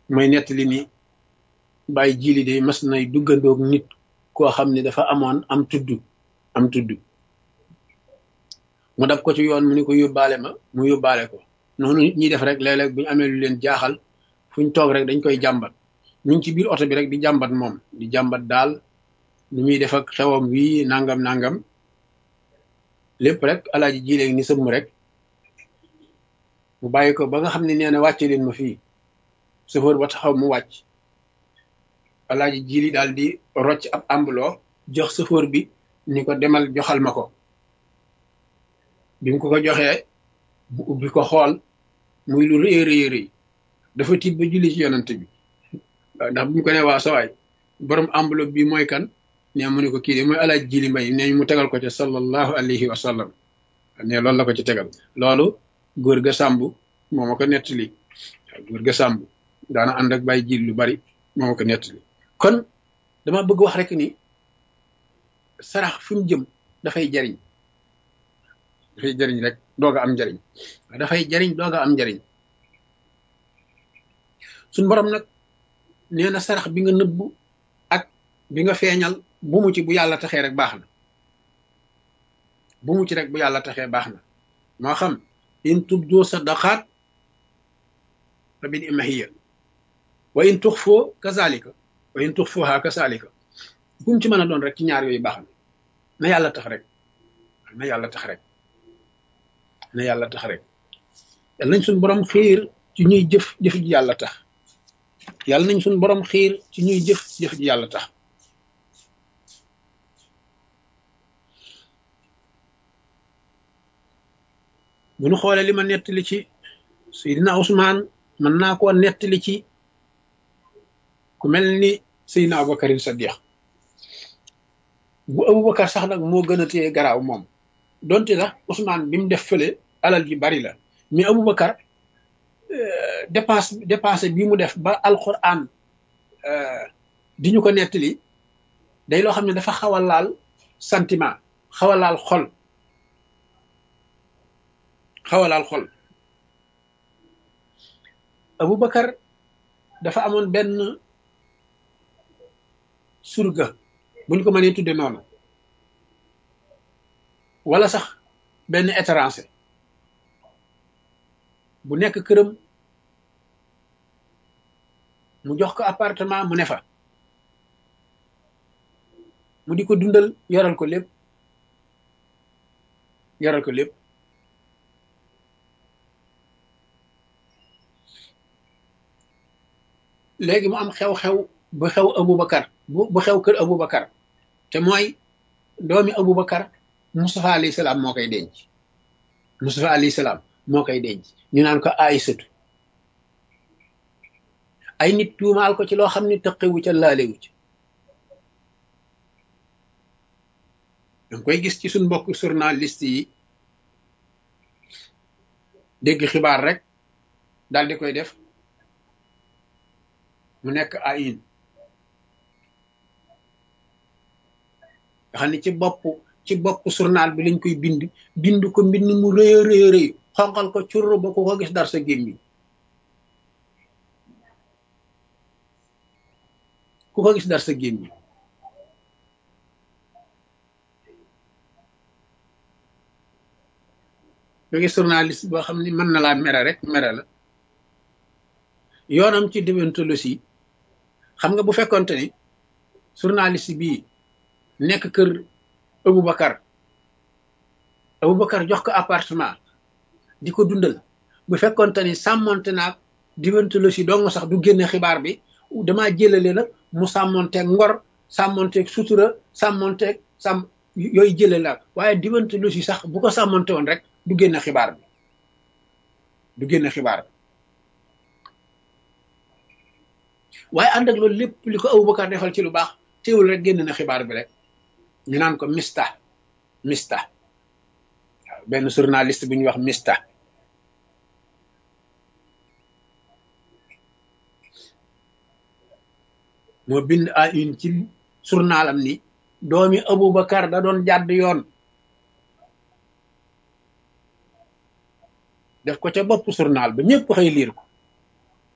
mooy nettali ni bàyyi jili de mas nay duggandoog nit koo xam ne dafa amoon am tudd am tudd mu dab ko ci yoon mu ni ko yóbbaale ma mu yóbbaale ko noonu nit ñi def rek léeg-léeg bu ñu amee lu leen jaaxal fu ñu toog rek dañ koy jàmbat ñu ngi ci biir oto bi rek di jàmbat moom di jàmbat daal ni muy def ak xewam wii nangam nangam lépp rek alaaji ji léegi ni sëmm rek mu bàyyi ko ba nga xam ne nee na wàcce leen ma fii chauffeur ba taxaw mu wàcc alaaji jili daal di rocc ab ambuloo jox chauffeur bi ni ko demal joxal ma ko bi mu ko ko joxee bu ubbi ko xool muy lu rëy rëy rëy dafa tiit ba julli ci yonante bi waaw ndax bu mu ko ne waa sawaay borom enveloppe bi mooy kan ne mu ne ko kii de mooy alaaj jili mbay ne mu tegal ko ci sallallahu alayhi wa sallam ne loolu la ko ci tegal loolu góor ga sàmb moo ma ko nettali waaw góor ga sàmb daana ànd ak bàyyi jil lu bari moo ma ko nettali kon dama bëgg wax rek ni sarax fi mu jëm dafay jariñ dafay jariñ rek dooga am njariñ dafay jariñ dooga am njariñ suñ borom nag nee na sarax bi nga nëbbu ak bi nga feeñal bu mu ci bu yàlla taxee rek baax na bu mu ci rek bu yàlla taxee baax na moo xam in tubdu sadaqaat fa bil imahiya wa in tuxfoo kazalika wa in tuxfuha kazalika bu mu ci mën a doon rek ci ñaar yooyu baax na na yàlla tax rek na yàlla tax rek na yàlla tax rek yàlla nañ suñ borom xiir ci ñuy jëf jëf ji yàlla tax yàlla nañ suñ borom xiir ci ñuy jëf jëf ji yàlla tax bu ñu xoolee li ma nettali ci Seydina Ousmane mën naa koo nettali ci ku mel ni Seydina Aboubacarin Sadiq bu Aboubacar sax nag moo gën a téye garaaw moom donte sax Ousmane bi mu def fële alal ji bari la mais Aboubacar dépense dépense bi mu def ba alquran di ñu ko nettali day loo xam ne dafa xaw a laal sentiment xaw a laal xol xaw a laal xol Aboubacar dafa amoon benn surga buñ ko mënee tudde noonu wala sax benn étranger bu nekk këram mu jox ko appartement mu ne fa mu di ko dundal yoral ko lépp yoral ko lépp léegi mu am xew-xew bu xew Aboubacar bu bu xew kër Aboubacar te mooy doomi Aboubacar Moustapha alayhi salaam moo koy denc Moustapha alayhi salaam moo koy denc ñu naan ko Aysatu ay nit tuumaal ko ci loo xam ne tëqewu ca laalewu ci danga koy gis ci suñ mbokk journaliste yi dégg xibaar rek daal di koy def mu nekk ayin nga xam ne ci bopp ci bopp journal bi lañ koy bind bind ko mbind mu rëy a rëy rëy xonqal ko curr ba ku ko gis dar sa gémmiñ ku ko gis dar sa gémmiñ nga gis journaliste boo xam ne mën na laa mere rek mere la yoonam ci déontologie xam nga bu fekkonte ni journaliste bii nekk kër Aboubacar Aboubacar jox ko appartement di ko dundal bu fekkonte ni sàmmonte naag déontologie dong sax du génne xibaar bi damaa jëlale nag mu sàmmonteeg ngor sàmmonteeg sutura sàmmonteeg sàmm yooyu jëlale la waaye déontologie sax bu ko sàmmonte woon rek du génne xibaar bi du génne xibaar bi waaye ànd ak loolu lépp li ko Aboubacar defal ci lu baax teewul rek génn na xibaar bi rek ñu naan ko mista mista waaw benn journaliste bu ñuy wax mista moo bind à une ci journalam ni doomi Aboubacar da doon jàdd yoon def ko ca bopp journal ba ñëpp xëy liir ko